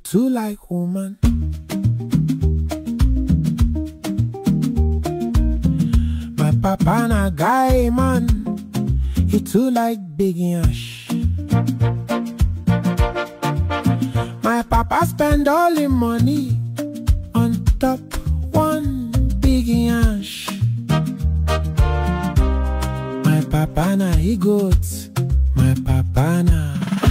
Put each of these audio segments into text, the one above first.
too like woman. My papa na guy man, he too like big yash. My papa spend all him money on top one big yash. My papa na he goat, my papa na.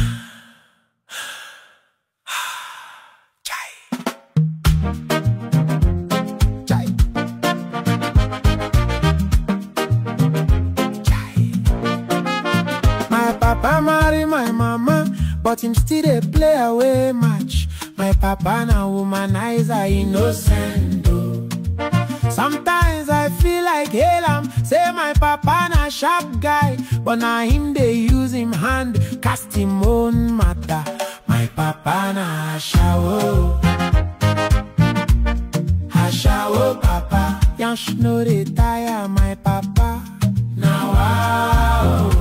Chai. Chai. Chai. My papa marry my mama, but him still dey play away match. My papa na womanizer, innocent oh. Sometimes I feel like hail am, say my papa na sharp guy, but na him dey use him hand cast him own matter. My papa na ashawo, ashawo papa, yansh no dey tire my papa. Na wow.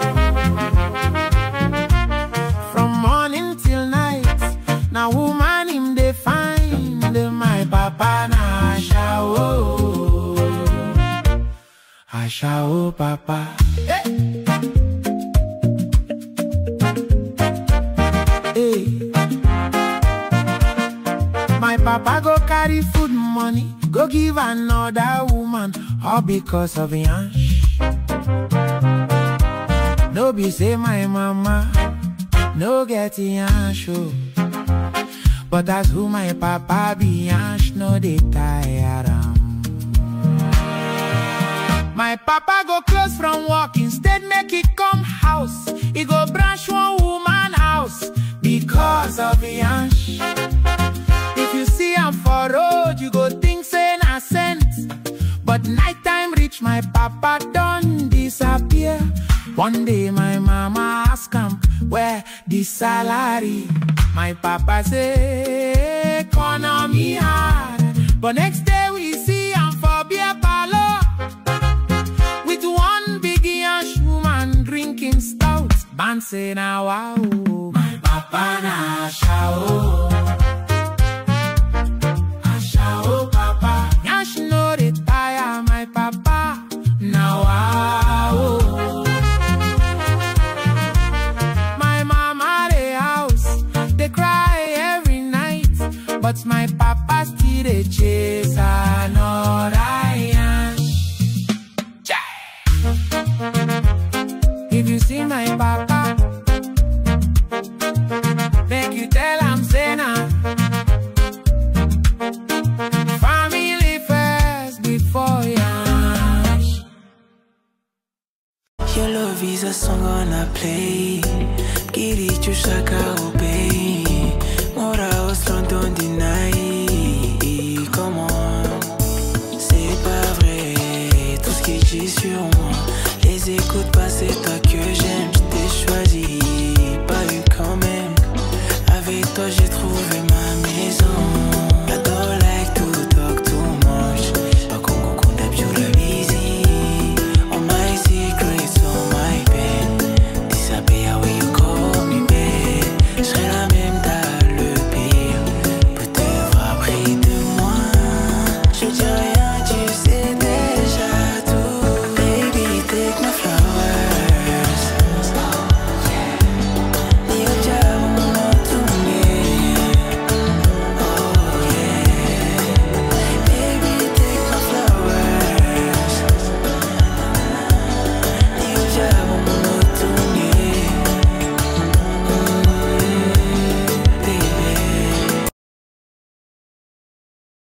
From morning till night, na woman him dey find. My papa na ashawo, ashawo papa. Hey. My papa go carry food money, go give another woman, all because of yansh. No be say my mama no get yansh oh. But that's who my papa be yansh no dey tire am. My papa go close from work instead make it come house. He go branch one woman house because of yansh. If you see am for road, you go think say na sense. But nighttime reach, my papa done disappear. One day my mama ask am where the salary. My papa say economy hard. But next day we see am for beer parlor with one big yash woman drinking stout. Man say na wow, my papa na shao. Ashao papa, yash no dey tire my papa. Now wow. My mama dey house, dey cry every night, but my papa still dey chase another yash. Chai. If you see my papa, make you tell am say na. Family first before yash. Your love is a song on a play. Kiri chushaka